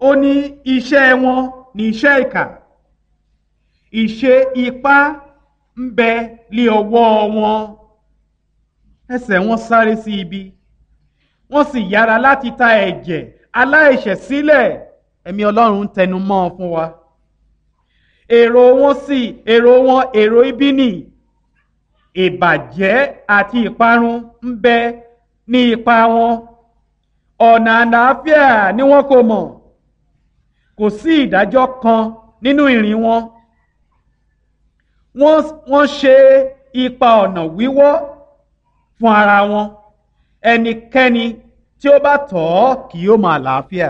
ó ní iṣẹ́ wọn ní iṣẹ́ ìkà ìṣe ipá ń bẹ lé ọwọ́ wọn ẹsẹ̀ wọn sáré sí ibi wọ́n sì yára láti ta ẹ̀jẹ̀ aláìṣẹ̀ sílẹ̀ ẹ̀mí ọlọ́run ń tẹnu mọ́ ọ fún wa èrò wọn sì èrò wọn èrò ibi nì ìbàjẹ́ àti ìparun ń bẹ ní ipa wọn ọ̀nà àlàáfíà ni wọn kò mọ̀ kò sí ìdájọ́ kan nínú ìrìn wọn wọ́n ṣe ipa ọ̀nà wíwọ́ fún ara wọn ẹnikẹ́ni tí ó bá tọ̀ ọ́ kì yóò máa làáfíà.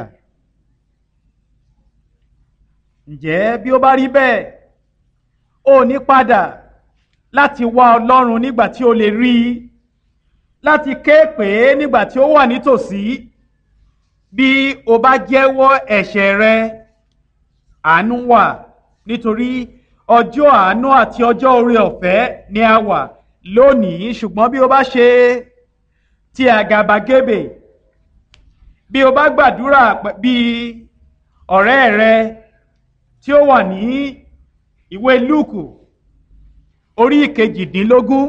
ǹjẹ́ bí ó bá rí bẹ́ẹ̀ ó ní padà láti wá ọlọ́run nígbà tí ó lè rí i láti ké pè é nígbà tí ó wà nítòsí bí o bá jẹ́wọ́ ẹ̀ṣẹ̀ rẹ àánú wà nítorí ọjọ́ àánú àti ọjọ́ oore ọ̀fẹ́ ni a wà lónìí ṣùgbọ́n bí o bá ṣe ti àgàbàgebè bí o bá gbàdúrà bí ọ̀rẹ́ rẹ tí ó wà ní ìwé lúùkù orí ìkejìdínlógún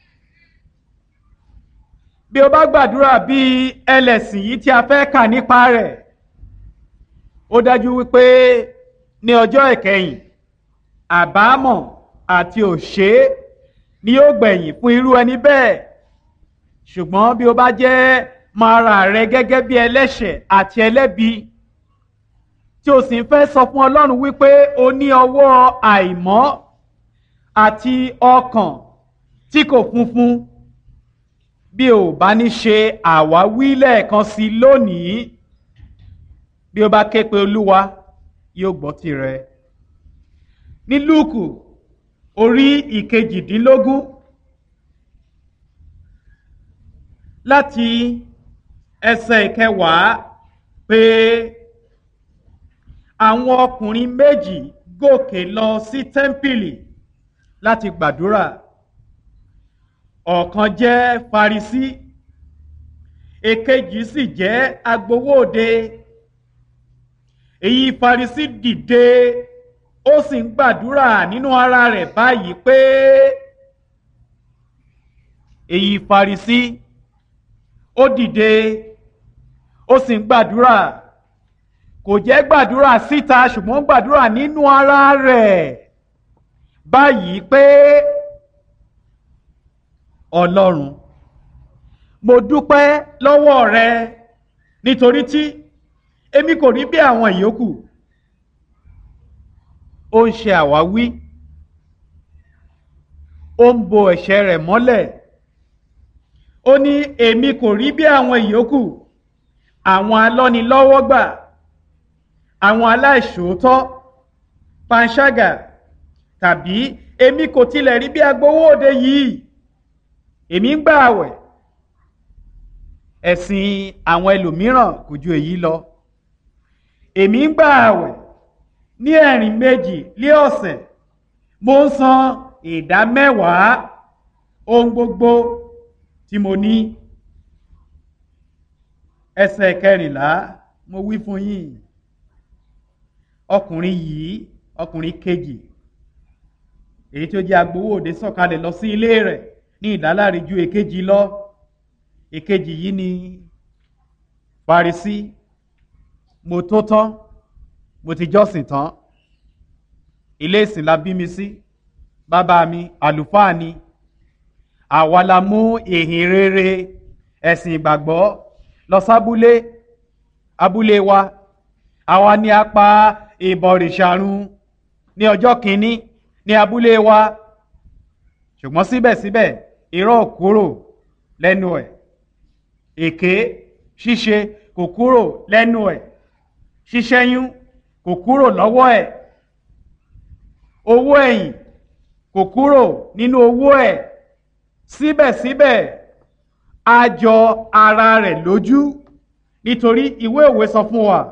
bí o bá gbàdúrà bí ẹlẹ́sìn yìí tí a fẹ́ kà nípa rẹ̀ ó dájú wípé ní ọjọ́ ìkẹyìn àbámọ̀ àti òṣè ni yóò gbẹ̀yìn fún irú ẹni bẹ́ẹ̀ ṣùgbọ́n bí o bá jẹ́ máa ra rẹ gẹ́gẹ́ bí ẹlẹ́ṣẹ̀ àti ẹlẹ́bi tí o sì ń fẹ́ sọ fún Ọlọ́run wípé o ní ọwọ́ àìmọ́ àti ọkàn tí kò funfun bí o bá ní ṣe àwáwí lẹ́ẹ̀kan sí lónìí bí o bá ké pe Olúwa yóò gbọ́ tirẹ̀ ní Lúùkù orí ìkejìdínlógún láti ẹsẹ̀ ìkẹwàá pé àwọn ọkùnrin méjì gòkè lọ sí tẹ́ḿpìlì láti gbàdúrà ọ̀kan jẹ́ Farisí èkejì sì jẹ́ agbowóde èyí Farisí dìde ó sì ń gbàdúrà nínú ara rẹ̀ báyìí pé èyí Farisí ó dìde ó sì ń gbàdúrà kò jẹ́ gbàdúrà síta ṣùgbọ́n gbàdúrà nínú ara rẹ̀ báyìí pé Ọlọ́run mo dúpẹ́ lọ́wọ́ rẹ nítorí tí èmi kò rí bí àwọn ìyókù ó ń ṣe àwáwí ó ń bo ẹ̀ṣẹ̀ rẹ̀ mọ́lẹ̀ ó ní èmi kò rí bí àwọn ìyókù àwọn alọ́nilọ́wọ́gbà àwọn aláìṣòótọ́ panṣágà tàbí èmi kò tilẹ̀ rí bí agbowóde yìí èmi ń gbà àwẹ̀ ẹ̀sìn àwọn ẹlòmíràn kò ju èyí lọ èmi ń gbà àwẹ̀ ní ẹ̀rìn méjì lé ọ̀sẹ̀ mo ń san ìdá mẹ́wàá ohun gbogbo tí mo ní ẹsẹ̀ kẹrìnlá mo wí fún yín ọkùnrin yìí ọkùnrin kejì èyí tó jẹ́ agbowóde sọ̀kalẹ̀ lọ sí ilé rẹ̀ ní ìdáláre ju èkejì lọ èkejì yìí ni Farisí mo tó tán mo ti jọ́sìn tán ilé ìsìn la bí mi sí bàbá mi àlùfáà ni àwa la mú ìhìn rere ẹ̀sìn ìgbàgbọ́ lọ sábúlé abúlé wa àwa ni a pa ìbọ̀rìṣàrun ní ọjọ́ kìíní ní abúlé wa ṣùgbọ́n síbẹ̀síbẹ̀ irọ́ kúrò lẹ́nu ẹ̀ èké ṣíṣe kò kúrò lẹ́nu ẹ̀ ṣíṣẹ́yún kò kúrò lọ́wọ́ ẹ̀ owó ẹ̀yìn kò kúrò nínú owó ẹ̀ síbẹ̀síbẹ̀ a jọ ara rẹ̀ lójú nítorí ìwé òwe sọ fún wa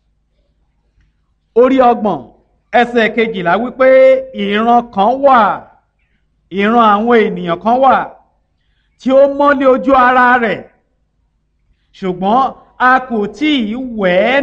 orí ọgbọ̀n ẹsẹ̀ kejìlá wípé ìran kan wà ìran àwọn ènìyàn kan wà tí ó mọ́lé ojú ara rẹ̀ ṣùgbọ́n a kò tí ì wẹ̀ ẹ́